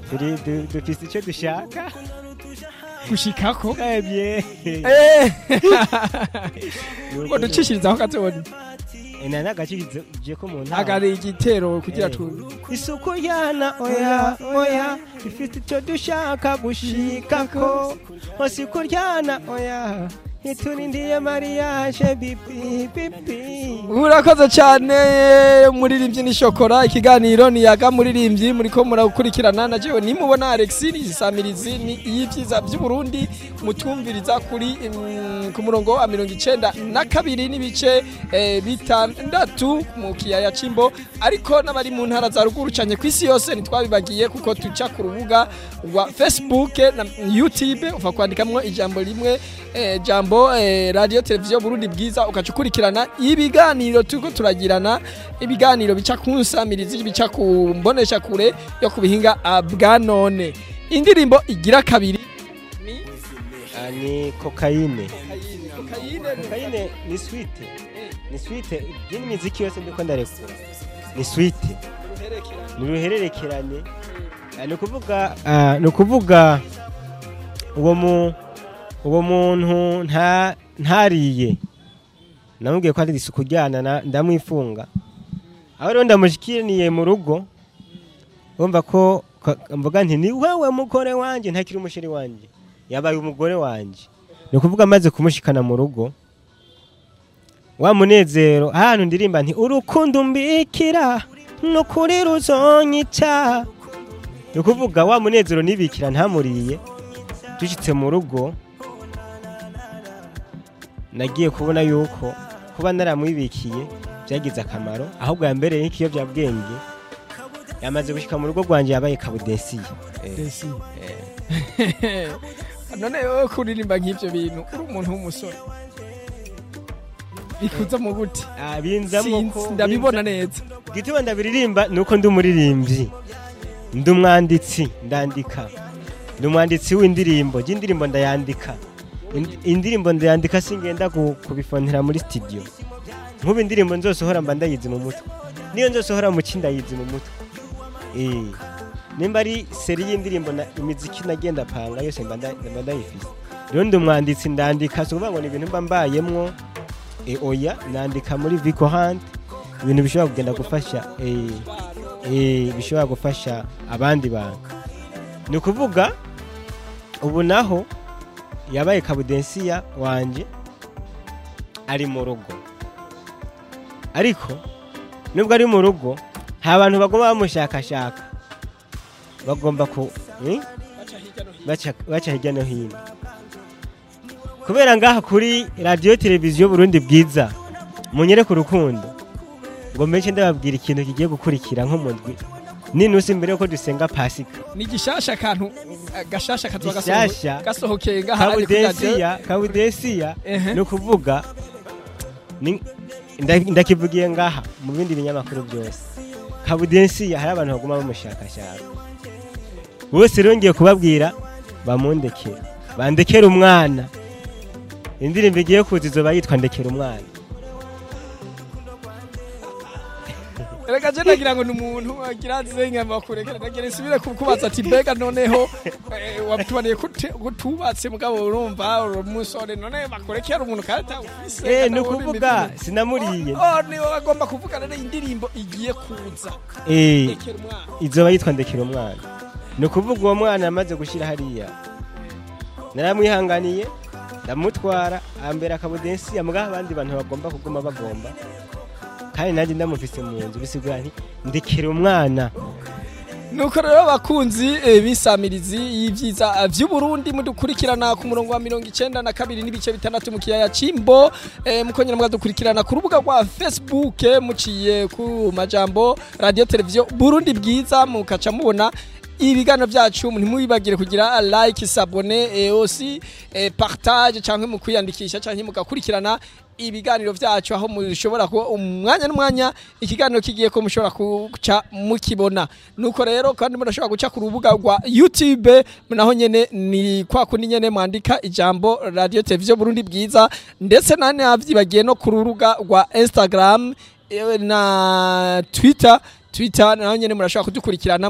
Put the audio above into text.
turi du- dufise icyo dushaka gushikako ebye Eh. ngo ducishirizaho gatonya ina nagacishije ko mu ntara agari igitero kugira Eh. tu isuku yana oya oya ifite icyo dushaka gushikako hose kuryana oya ntiturindiye mariyaje bibi bibi urakoze cyane muririmbyi ni shokora ikiganiro ni yaga muririmbyi muriko murakurikirana na jewe nimubona Alex ni isamirizi ni iy'ivyiza by'Uburundi mutumviriza kuri mm, ku murongo wa mirongo icenda na kabiri n'ibice eh, bitandatu mu kiyaya c'imbo ariko n'abari mu ntara za ruguru cane kw'isi yose ntitwabibagiye kuko tuca ku rubuga rwa Facebook na YouTube uva kwandikamwo ijambo rimwe eh, jambo eh, radio televiziyo Burundi bwiza ukaca ukurikirana ibiganiro turiko turagirana ibiganiro bica ku nsamirizi bica ku mbonesha kure yo ku bihinga ah, bwa none indirimbo igira kabiri ni Ah, ni kokayine kokayine kokayine ni swite ni swite iyi miziki yose ndiko ndarekura ni swite ni uruhererekerane Ah, ni ukuvuga ah, ni ukuvuga uwo mu uwo muntu nta ntariye namubwiye ko ari isuku ryana na- ndamwifunga aho rero ndamushikiriye mu rugo urumva ko ko- mvuga nti ni wewe mugore wanjye ntakiri umusheri wanjye yabaye umugore wanjye ni ukuvuga amaze kumushikana mu rugo wa munezero ahantu ndirimba nti urukundo mbikira nukuri ruzonyica ni ukuvuga wa munezero nibikira ntamuriye dushyitse mu rugo nagiye kubona yuko kuba naramwibikiye byagize akamaro ahubwo yambereye nk'ikiyobyabwenge yamaze gushyika mu rugo rwanjye yabaye kabudesiye Desi. none wowe kuririmba nk'ivyo bintu uri umuntu w'umusore bikuza mu gute Ah, binzamo Sinzi, ko ndabibona neza igituma ndabiririmba ni uko ndi umuririmbyi ndi umwanditsi ndandika ndi umwanditsi w'indirimbo y'indirimbo ndayandika Ind- indirimbo ndayandika singenda ku- kubifonera muri studio nk'ubu indirimbo nzosohora mba ndayizi mu mutwe niyo nzosohora mu ki ndayizi mu mutwe Eh, nimba ari seri y'indirimbo na imiziki nagenda panga yose mba nda- mba ndayifise rero ndi umwanditsi ndandika si ukuvuga ngo ni ibintu mba mbayemwo e, oya nandika muri Vico Hunt ibintu bishobora kugenda gufasha eh, eh, bishobora gufasha abandi bantu ni ukuvuga ubu naho yabaye kabudensiya wanje ari mu rugo ariko nubwo ari mu rugo nta bantu bagomba bamushakashaka bagomba ku eh? baca baca hirya no hino kubera ngaha kuri radiyo televiziyo burundi bwiza munyere ku rukundo ngo mbenshi ndababwira ikintu kigiye gukurikira nko mu ndwi ninusi mbere yuko dusenga pasika ni gishasha kantu eh, gashasha kazoba Gishasha. gasoho- gasohokeye ngaha ari kuri radio. kabudesiya kabudesiya Ehe. ni ukuvuga ni- nda- ndakivugiye ngaha mu bindi binyamakuru byose kabudesiya hari abantu baguma bamushakashaka bose rero ngiye kubabwira bamundekere bandekere umwana indirimbo igiye kuza izoba yitwa ndekera umwana reka je nagira ngo ni umuntu agira azenga bakurekera nagira nsubire kukubaza ati mbega noneho eh, wabitubaniye kute- kutubatse mugabo urumva uri umusore none bakurekera umuntu kandi ufise eh kandi ni uri ukuvuga imitima. sinamuriye oh niwe agomba kuvuga rero indirimbo igiye kuza eh rekera umwana izoba yitwa ndekera umwana ni ukuvuga uwo mwana yamaze gushyira hariya naramwihanganiye ndamutwara ambera akabudensi amugaho abandi bantu bagomba kuguma bagomba kandi nanjye ndamufise mu nzu bisigura nti ndekera umwana nuko rero abakunzi eh, b'isamirizi y'ivyiza eh, vy'uburundi mudukurikirana ku murongo wa mirongo icenda na kabiri n'ibice bitandatu mu kiyaya c'imbo eh, mukongera mukadukurikirana ku rubuga rwa facebook eh, muciye ku majambo radio televiziyo burundi bwiza mukaca mubona ibiganiro byacu ntimwibagire kugira like sabone eh, aussi eh, partage canke mu kwiyandikisha canke mugakurikirana ibiganiro byacu aho mushobora kuba umwanya n'umwanya ikiganiro kigiye ko mushobora guca mukibona nuko rero kandi murashobora guca ku rubuga rwa YouTube naho nyene ni kwa kundi nyene mwandika ijambo radio televiziyo Burundi bwiza ndetse nane havyibagiye no ku rubuga rwa Instagram eh, na Twitter Twitter naho nyene murashobora kudukurikirana